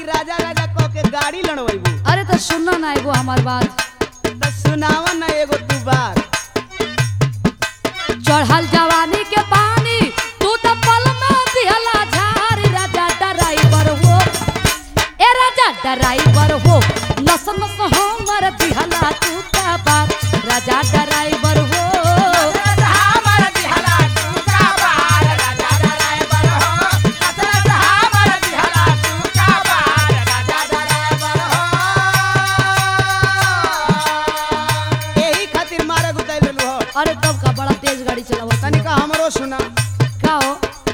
राजा राजा कह के गाड़ी लड़वैबू अरे तो सुनना ना एगो हमार बात तो सुनावा ना एगो तू बात चढ़ल जवानी के पानी तू तो पल में दिहला झारी राजा ड्राइवर हो ए राजा ड्राइवर हो नस नस हमर दिहला तू का बात राजा ड्राइवर हो यही खातिर मारे गुताई लेलू हो अरे तब का बड़ा तेज गाड़ी चलावत तनिका हमरो सुना का हो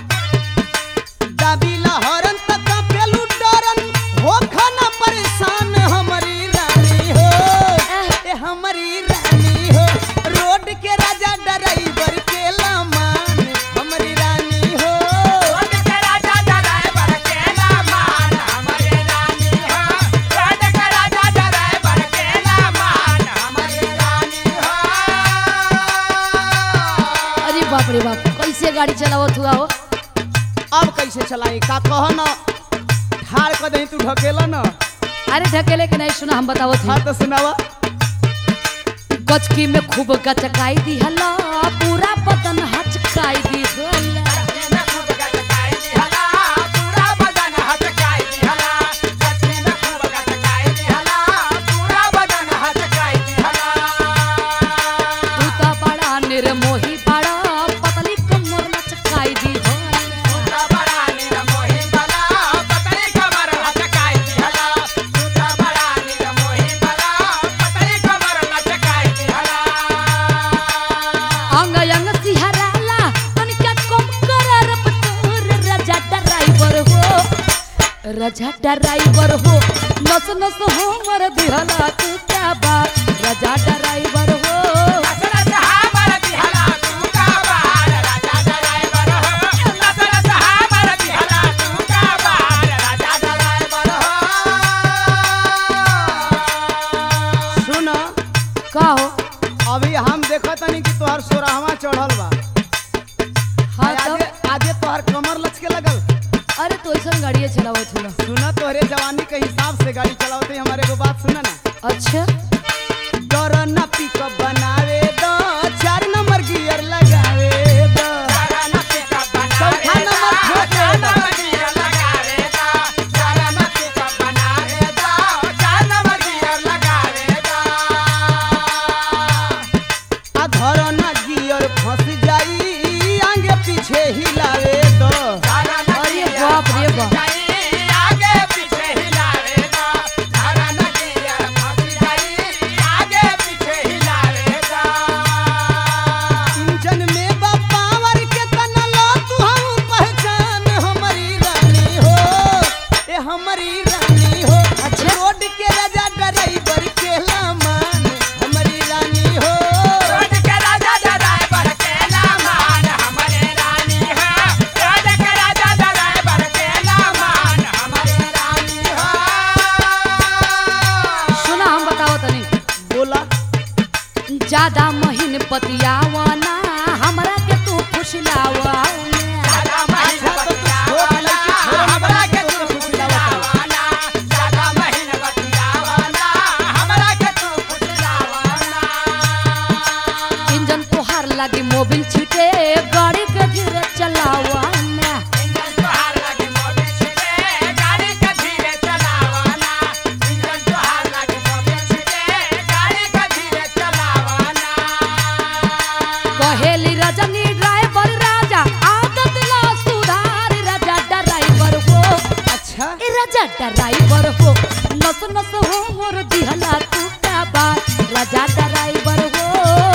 दाबीला हरन तक पेलू डरन हो खाना परेशान हमारी रानी हो ए हमारी रानी हो रोड के राजा ड्राइवर के लमान हमारी रानी हो अरे बाप रे बाप कैसे गाड़ी चलावत हुआ हो अब कैसे चलाई का कह न ठाड़ कर दही तू ढकेला न अरे ढकेले के नहीं सुना हम बतावत हाँ हूँ तो सुनावा गचकी में खूब गचकाई दी हला पूरा बदन हचकाई दी हला तू तो बड़ा निर्मोही बड़ा पतली कमर लचकाई दी हला अंग अंग सिहराला तनिका कम कर रफ्तार राजा ड्राइवर हो राजा ड्राइवर हो नस नस हमर दिहला तू क्या बात राजा ड्राइवर हो सुन का हो अभी हम देखत तनी कि तोहर सोराहवा चढ़ल बा हाँ आगे तब आगे तोहर कमर लचके लगल अरे तो ऐसा गाड़िया चलावत हूँ सुना तोहरे जवानी के हिसाब से गाड़ी चलावते हमारे को बात सुना ना अच्छा डर ना पिकअप बनावे दो चार नंबर गियर लगावे दो चौथा नंबर ठोके दो आ घर ना गियर फंस जाई आगे पीछे हिलावे दो अरे बाप रे बाप इंजन में बा पावर के तना लो तू हम पहचान हमारी रानी हो ए हमारी रानी हो अच्छा। रोड के राजा ड्राइवर के लामान हमारी रानी हो सुना हम बताओ तनी बोला ज्यादा महीन पतियावाना हमरा के तू खुशलावा अच्छा तो तू छोट लड़की छोड़ ना बना के तू खुशिलावत इंजन तोहार लगी मोबिल छीटे गाड़ी के धीरे चलावा कहेली रजनी ड्राइवर राजा आदत ला सुधार राजा ड्राइवर हो अच्छा ए राजा ड्राइवर हो नस नस हो मोर दिहला तू का बात राजा ड्राइवर हो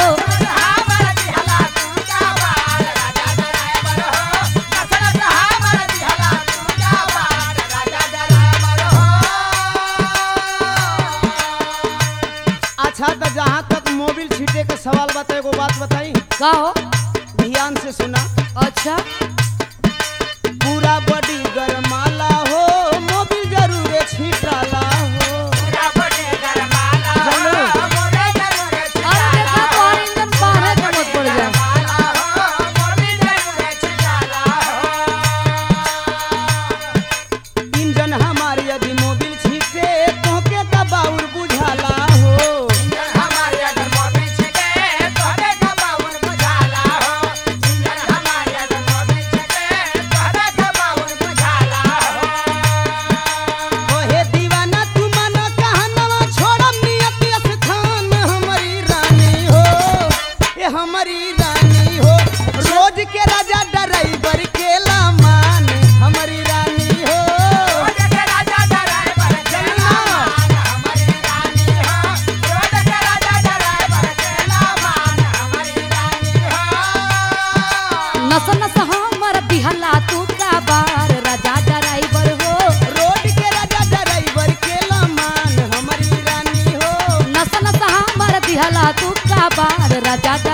अच्छा तो जहाँ तक मोबिल छीटे के सवाल बता एगो बात बताई का हो ध्यान से सुना अच्छा पूरा बॉडी गरमाला हो मोबिल जरूर छीटाला हो जानू अरे देखा तो और इंजन बाहर के मत पड़ जाए इंजन हमारी यदि मोबिल हमारी रानी हो रोज के राजा ड्राइवर के लामान हमारी रानी हो नस नस हमर दिहला तू का बार राजा ड्राइवर हो रोड के राजा ड्राइवर के लामान हमारी रानी हो नस नस हमर दिहला तू का बार राजा